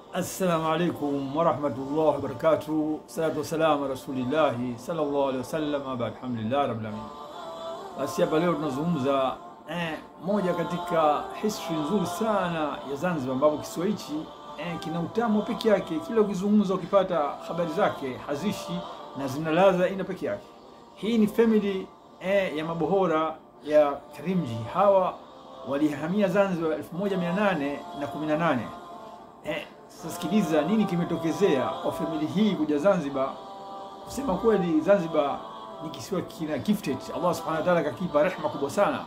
Assalamu alaikum warahmatullahi wabarakatuh. Salatu wassalamu ala rasulillahi sallallahu alaihi wasallam. Aba alhamdulillah rabbil alamin. Basi hapa leo tunazungumza eh, moja katika history nzuri sana ya Zanzibar, ambapo kisiwa hichi eh, kina utamu peke yake. Kila ukizungumza ukipata habari zake hazishi na zina ladha ina peke yake. Hii ni family eh, ya mabohora ya Karimjee. Hawa walihamia Zanzibar 1818 eh, sasa sikiliza nini kimetokezea kwa famili hii kuja Zanzibar. Kusema kweli, Zanzibar ni kisiwa kina gifted, Allah subhanahu wa ta'ala kakipa rehma kubwa sana.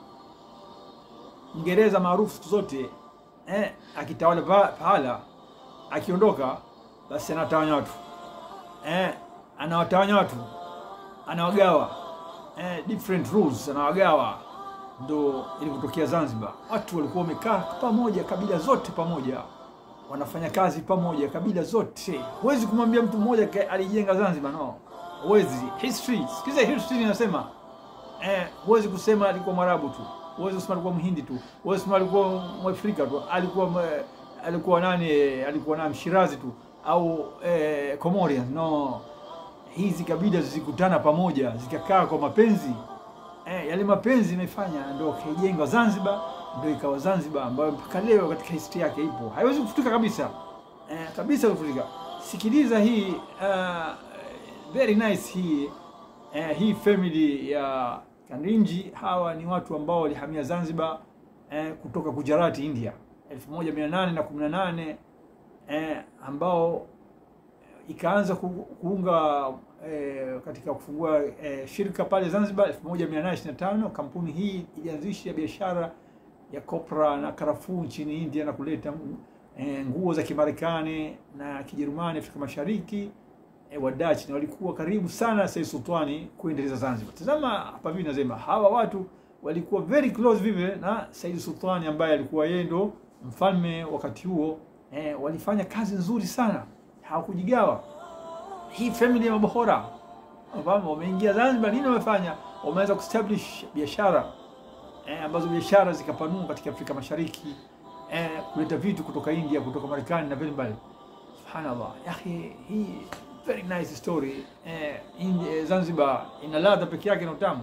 Mngereza maarufu siku zote eh, akitawala pa- pahala, akiondoka basi anatawanya watu eh, anawatawanya watu, anawagawa eh, different rules, anawagawa. Ndo ilivyotokea Zanzibar, watu walikuwa wamekaa pamoja, kabila zote pamoja wanafanya kazi pamoja, kabila zote. Huwezi kumwambia mtu mmoja ka- alijenga Zanzibar, no, huwezi. History, sikiza history inasema eh, huwezi kusema alikuwa Mwarabu tu, huwezi kusema alikuwa Mhindi tu, huwezi kusema alikuwa Mwafrika tu, alikuwa mwe- alikuwa nani, alikuwa na Mshirazi tu au eh, Comorian. No, hizi kabila zikutana pamoja zikakaa kwa mapenzi eh, yale mapenzi imefanya ndio kaijenga Zanzibar, ndio ikawa Zanzibar ambayo mpaka leo katika historia yake ipo, haiwezi kufutika kabisa eh, kabisa kufutika. Sikiliza hii uh, very nice hii eh, hii family ya Karimjee. Hawa ni watu ambao walihamia Zanzibar eh, kutoka Gujarati, India 1818 eh, ambao ikaanza ku- kuunga eh, katika kufungua eh, shirika pale Zanzibar 1825. Kampuni hii ilianzisha biashara ya kopra na karafuu nchini India na kuleta eh, nguo za Kimarekani na Kijerumani Afrika Mashariki. Eh, Wadachi na walikuwa karibu sana Said Sultani kuendeleza Zanzibar. Tazama hapa vipi nasema hawa watu walikuwa very close vile na Said Sultani ambaye alikuwa yeye ndo mfalme wakati huo. Eh, walifanya kazi nzuri sana, hawakujigawa hii family ya mabohora ambao wameingia Zanzibar, nini wamefanya? Wameweza kuestablish biashara eh, ambazo biashara zikapanua katika Afrika Mashariki eh, kuleta vitu kutoka India, kutoka Marekani na vile mbali. Subhanallah, yahi, hii very nice story eh, India, eh, Zanzibar ina ladha peke yake na utamu.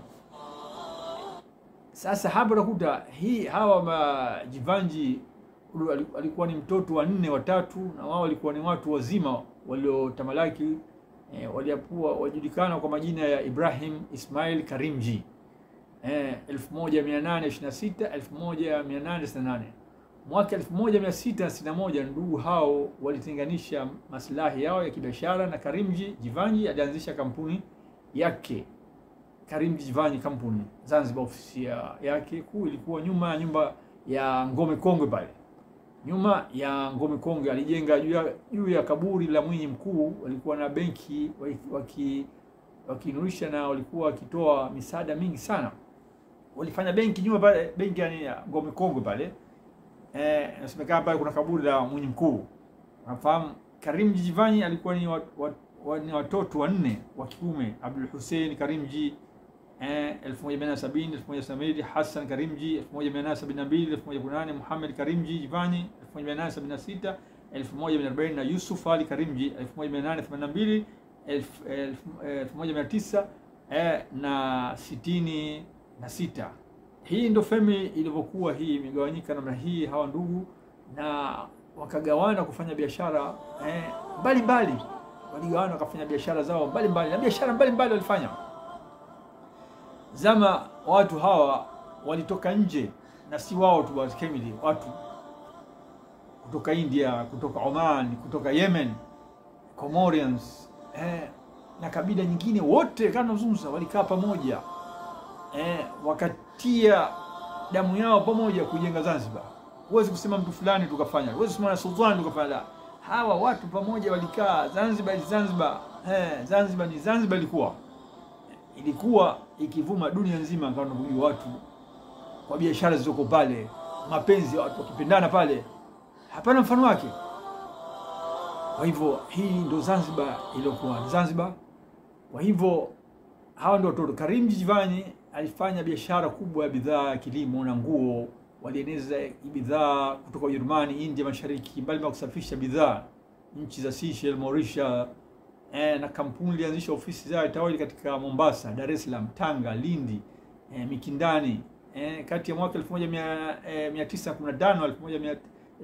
Sasa hapa unakuta hii hawa majivanji alikuwa ni mtoto wa nne watatu, na wao walikuwa ni watu wazima waliotamalaki eh, waliapua wajulikana kwa majina ya Ibrahim Ismail Karimjee eh, 1826 1868. Mwaka 1661 ndugu hao walitenganisha maslahi yao ya kibiashara, na Karimjee Jivanji alianzisha kampuni yake Karimjee Jivanji Company Zanzibar. Ofisi ya- yake kuu ilikuwa nyuma ya nyumba ya Ngome Kongwe pale nyuma ya Ngome Kongwe. Alijenga juu ya, juu ya kaburi la Mwinyi Mkuu. Walikuwa na benki waki- waki- wakiinurisha na walikuwa wakitoa misaada mingi sana. Walifanya benki nyuma pale, benki yani ya Ngome Kongwe pale eh, nasemekana pale kuna kaburi la Mwinyi Mkuu. Nafahamu Karimjee Jivanji alikuwa ni, wa, wa, wa, ni watoto wanne wa kiume, Abdul Hussein Karimjee eh, 1870 1970, Hassan Karimjee 1872 1908, Muhammad Karimjee Jivanji 1876 1140 na Yusuf Ali Karimjee 1882 elfu- elfu- eh, 1900 eh, na sitini na sita. Hii ndo family ilivyokuwa, hii imegawanyika namna hii, hawa ndugu na wakagawana kufanya biashara eh, mbalimbali, waligawana wakafanya biashara zao mbalimbali na biashara mbalimbali walifanya zama watu hawa walitoka nje na si wao tu wa family, watu kutoka India, kutoka Oman, kutoka Yemen, Comorians eh, na kabila nyingine, wote kama nazungumza walikaa pamoja eh, wakatia damu yao pamoja kujenga Zanzibar. Huwezi kusema mtu fulani tukafanya, huwezi kusema na sultani tukafanya, la. Hawa watu pamoja walikaa. Zanzibar ni Zanzibar, eh, Zanzibar ni Zanzibar ilikuwa ilikuwa ikivuma dunia nzima, kama unavyojua watu kwa biashara zilizoko pale, mapenzi ya watu wakipendana pale, hapana mfano wake. Kwa hivyo hii ndo Zanzibar iliyokuwa ni Zanzibar. Kwa hivyo hawa ndio watoto. Karimjee Jivanji alifanya biashara kubwa ya bidhaa ya kilimo na nguo walieneza bidhaa kutoka Ujerumani, India, Mashariki, mbali na kusafirisha bidhaa nchi za Seychelles, Mauritius eh, na kampuni ilianzisha ofisi zao tawali katika Mombasa, Dar es Salaam, Tanga, Lindi, eh, Mikindani eh, kati ya mwaka 1915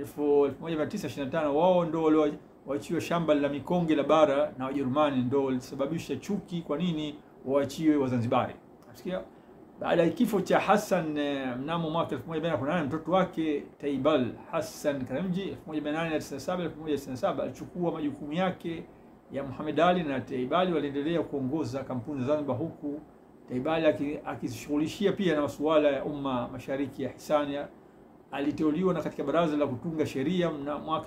1925 wao ndo walioachiwa shamba la mikonge la bara na Wajerumani, ndo walisababisha chuki. Kwa nini waachiwe Wazanzibari? Nasikia baada ya kifo cha Hassan eh, mnamo mwaka 1818 mtoto wake Taibal Hassan Karimji 1897 1997 alichukua majukumu yake ya Muhammad Ali na Taibali waliendelea kuongoza kampuni za Zanzibar, huku Taibali akishughulishia pia na masuala ya umma mashariki ya Hisania. Aliteuliwa na katika baraza la kutunga sheria na mwaka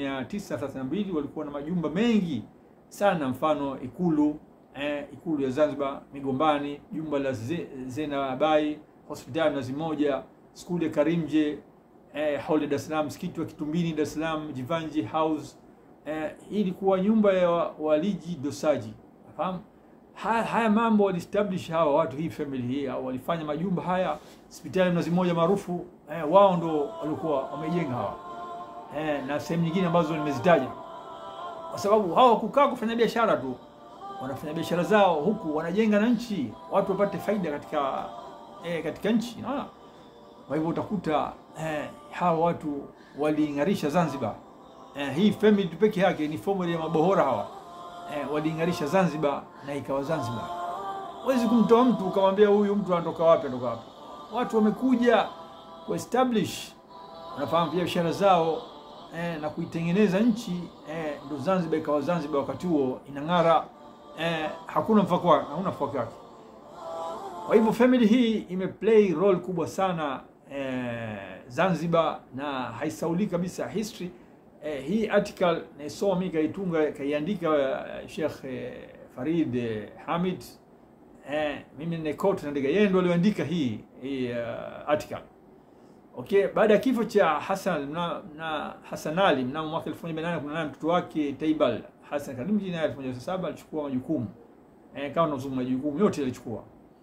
1932 walikuwa na majumba mengi sana, mfano ikulu eh, ikulu ya Zanzibar Migombani, jumba la Zena Abai, hospitali Mnazi Moja, skuli ya Karimje eh, hall Dar es Salaam, msikiti wa Kitumbini Dar es Salaam, Jivanji House eh, hii ilikuwa nyumba ya waliji dosaji. Nafahamu haya, haya mambo waliestablish hawa watu, hii family hii walifanya majumba haya, hospitali Mnazi Moja maarufu eh, wao ndo walikuwa wamejenga hawa eh, na sehemu nyingine ambazo nimezitaja, kwa sababu hawa kukaa kufanya biashara tu wanafanya biashara zao huku wanajenga na nchi, watu wapate faida katika eh, katika nchi naona. Kwa hivyo utakuta eh, hawa watu waliing'arisha Zanzibar. Eh, hii family tu peke yake ni family ya mabohora hawa eh, waliing'arisha Zanzibar na ikawa Zanzibar. Huwezi kumtoa mtu ukamwambia huyu mtu anatoka wapi, anatoka wapi. Watu wamekuja ku establish wanafahamu biashara zao eh, na kuitengeneza nchi eh, ndo Zanzibar ikawa Zanzibar, wakati huo inang'ara. Eh, hakuna mfako wake, hakuna mfako wake. Kwa hivyo family hii imeplay role kubwa sana eh, Zanzibar na haisauli kabisa history. Eh, hii article naisoma mimi kaitunga kaiandika uh, Sheikh eh, Farid eh, Hamid eh, mimi ni quote naandika, yeye ndo aliandika hii hii uh, article. Okay, baada ya kifo cha Hassan na, na Hassan Ali mnamo mwaka 1818 mtoto wake Taibal Hassan Karimji naye 1907 alichukua majukumu eh, kama tunazungumza majukumu yote alichukua,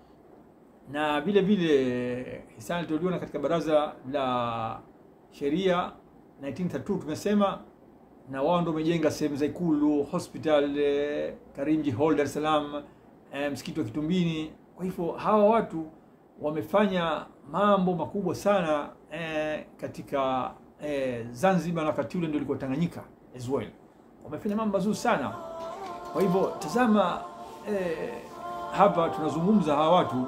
na vile vile Hisani aliteuliwa na katika baraza la sheria 1932 tumesema, na wao ndio wamejenga sehemu za Ikulu, hospital eh, Karimji Hall Dar es Salaam, eh, msikiti wa Kitumbini. Kwa hivyo hawa watu wamefanya mambo makubwa sana eh, katika eh, Zanzibar na wakati ule ndio ilikuwa Tanganyika as well wamefanya mambo mazuri sana. Kwa hivyo tazama, eh, hapa tunazungumza hawa watu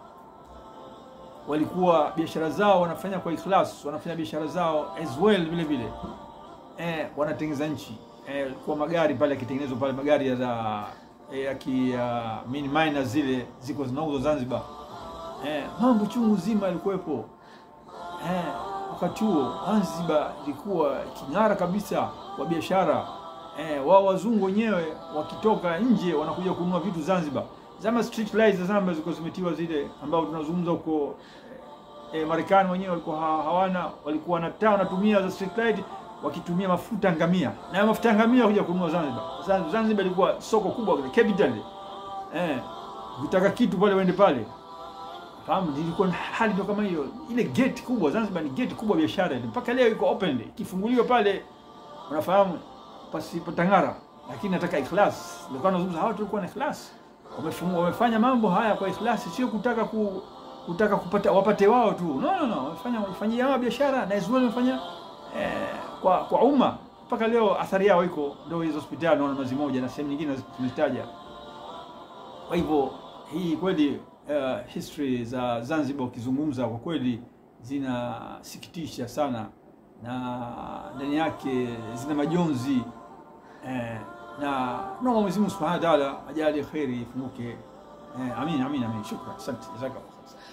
walikuwa biashara zao wanafanya kwa ikhlas, wanafanya biashara zao as well vile vile eh, wanatengeneza nchi eh, kwa magari pale yakitengenezwa pale magari ya za eh, ya ki uh, mini miners zile ziko zinauzwa Zanzibar eh, mambo chungu zima yalikuwepo eh, wakati huo Zanzibar ilikuwa king'ara kabisa kwa biashara eh, wao wazungu wenyewe wakitoka nje wanakuja kununua vitu Zanzibar. Zama street lights za Zanzibar zilikuwa zimetiwa zile ambao tunazungumza huko eh, Marekani wenyewe walikuwa hawana, walikuwa na taa wanatumia za street light wakitumia mafuta ngamia, na mafuta ngamia kuja kununua Zanzibar. Zanzibar ilikuwa soko kubwa capital, eh, ukitaka kitu pale uende pale fahamu ilikuwa hali ndio kama hiyo. Ile gate kubwa Zanzibar ni gate kubwa biashara, mpaka leo iko open, ikifunguliwa pale unafahamu pasipo tangara, lakini nataka ikhlas. Ndio kana nazungumza hawa tulikuwa na ikhlas, wamefungua wamefanya mambo haya kwa ikhlas, sio kutaka ku, kutaka kupata wapate wao tu. No, no, no, wamefanya wamefanyia hawa biashara na Israel wamefanya eh, kwa kwa umma mpaka leo athari yao iko, ndio hizo hospitali naona Mnazi Moja na sehemu nyingine tumezitaja. Kwa hivyo hii kweli Uh, history za Zanzibar ukizungumza kwa kweli zinasikitisha sana, na ndani yake zina majonzi eh, na naomba Mwenyezi Mungu Subhanahu wa Ta'ala ajalie kheri ifunguke. Eh, amin amin amin, shukran, asante, jazakallah.